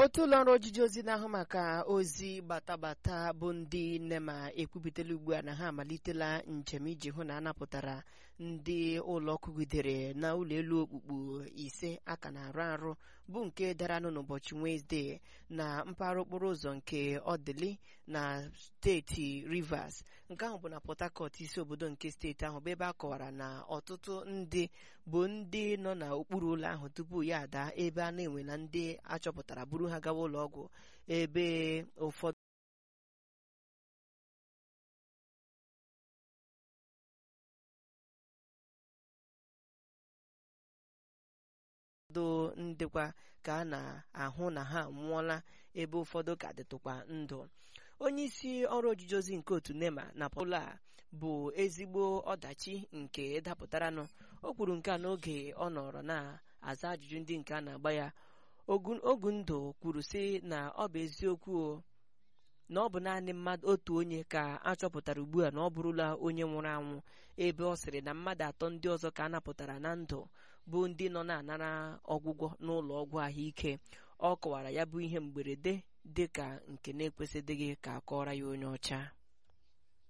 otu ụlọ ọrụ ojiji ozi na-ahụ maka ozi batabata bụ ndị nne ma ekwupụtala ugbu a na ha amalitela njem iji hụ na a napụtara ndị ụlọ kụgidere na ụlọ elu okpukpu ise aka na-arụ arụ bụ nke daranụ n'ụbọchị Wenesde na mpaghara okporo ụzọ nke Odili na steeti Rivers nke ahụ bụ na Port Harcourt isi obodo nke steeti ahụ bụ ebe a kọwara na ọtụtụ ndị bụ ndị nọ n'okpuru ụlọ ahụ tupu ya ada ebe a na-enwe na ndị achọpụtara buru ha gawa ụlọ ọgwụ ebe ụfọdụ ndịkwa ka a na-ahụ na ha anwụọla ebe ụfọdụ ka dịtụkwa ndụ onye isi ọrụ ojiji ozi nke otu nema na polo a bụ ezigbo ọdachi nke dapụtaranụ o kwuru nke a n'oge ọ nọrọ na-aza ajụjụ ndị nke a na-agba ya Ogundụ kwuru sị na ọ bụ eziokwu na ọ bụ naanị mmadụ otu onye ka a chọpụtara ugbu a na ọ bụrụla onye nwụrụ anwụ ebe ọ sịrị na mmadụ atọ ndị ọzọ ka a napụtara na ndụ bụ ndị nọ na-anara ọgwụgwọ n'ụlọ ọgwụ ahụike ọ kọwara ya bụ ihe mberede dị ka nke na-ekwesịdịghị ka a kọọrọ ya onye ọcha